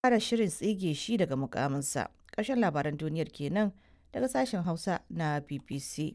fara shirin tsige shi daga mukaminsa. Ƙarshen labaran duniyar kenan daga sashen Hausa na BBC.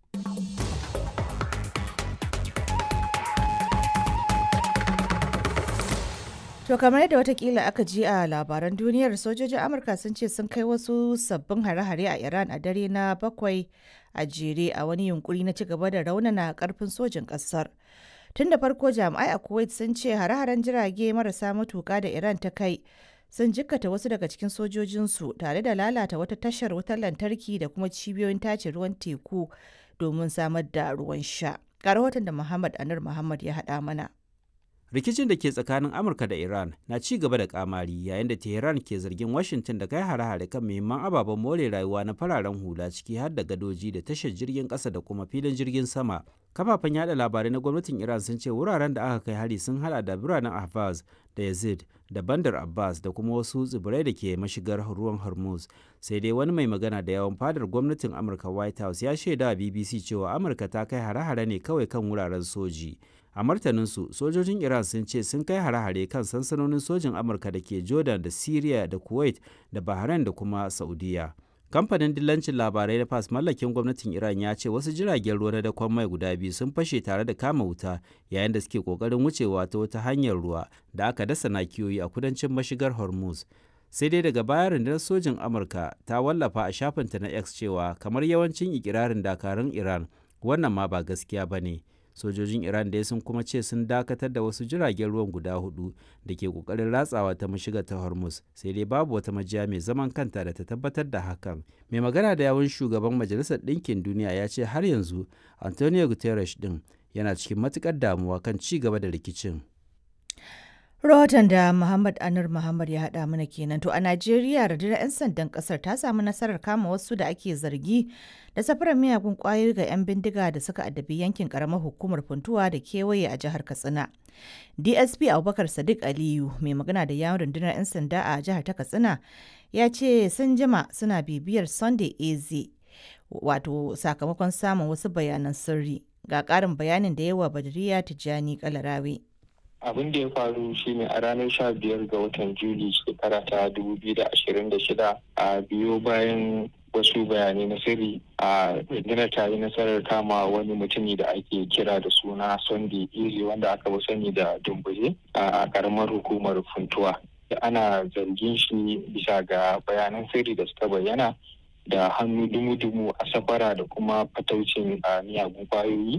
To kamar yadda watakila aka ji a labaran duniyar sojojin Amurka sun ce sun kai wasu sabbin hare-hare a Iran a dare na bakwai a jere a wani yunkuri na ci gaba da raunana karfin sojin kasar. Tun da farko jami'ai a Kuwait sun ce hare-haren jirage marasa matuka da Iran ta kai sun jikkata wasu daga cikin sojojinsu tare da lalata wata tashar wutar lantarki da kuma cibiyoyin tace ruwan teku domin samar da ruwan sha. Ga rahoton da Muhammad Anur Muhammad ya haɗa mana. rikicin da ke tsakanin amurka da iran na ci gaba da kamari yayin da tehran ke zargin washington da kai hare-hare kan muhimman ababen more rayuwa na fararen hula ciki har da gadoji da tashar jirgin kasa da kuma filin jirgin sama kafafen yada labarai na gwamnatin iran sun ce wuraren da aka kai hari sun hada da biranen ahvaz da yazid da bandar abbas da kuma wasu tsibirai da ke mashigar ruwan hormuz sai dai wani mai magana da yawan fadar gwamnatin amurka white house ya shaida a bbc cewa amurka ta kai hare-hare ne kawai kan wuraren soji a martaninsu sojojin iran sun ce sun kai hare-hare kan sansanonin sojin amurka da ke jordan da syria da kuwait da bahrain da kuma saudiya kamfanin dillancin labarai na fas mallakin gwamnatin iran ya ce wasu jiragen ruwa na dakon mai guda biyu sun fashe tare da kama wuta yayin da suke kokarin wucewa ta wata hanyar ruwa da aka dasa nakiyoyi a kudancin mashigar hormuz sai dai daga baya rundunar sojin amurka ta wallafa a shafinta na x cewa kamar yawancin ikirarin dakarun iran wannan ma ba gaskiya ba ne sojojin iran dai sun kuma ce sun dakatar da wasu jiragen ruwan guda hudu da ke kokarin ratsawa ta mashiga ta hormuz sai dai babu wata majiya mai zaman kanta da ta tabbatar da hakan mai magana da yawun shugaban majalisar ɗinkin duniya ya ce har yanzu antonio guterres din yana cikin matukar damuwa kan ci gaba da rikicin Rahoton da Muhammad Anur Muhammad ya haɗa mana kenan. To a Najeriya rundunar 'yan sandan ƙasar ta samu nasarar kama wasu da ake zargi da safarar miyagun ƙwayoyi ga 'yan bindiga da suka addabi yankin ƙaramar hukumar Funtuwa da kewaye a jihar Katsina. DSP Abubakar Sadiq Aliyu mai magana da yawon rundunar 'yan sanda a jihar ta Katsina ya ce sun jima suna bibiyar Sunday AZ wato sakamakon samun wasu bayanan sirri. Ga ƙarin bayanin da yawa Badriya Tijjani Kalarawe. abin da ya faru shine a ranar sha biyar ga watan juli shekara ta dubu biyu da ashirin da shida a biyo bayan wasu bayanai na sirri a rundunar ta yi nasarar kama wani mutumi da ake kira da suna sunday iri wanda aka fi sani da dumbuje a karamar hukumar funtuwa ana zargin shi bisa ga bayanan sirri da suka bayyana da hannu dumu-dumu a safara da kuma fataucin miyagun kwayoyi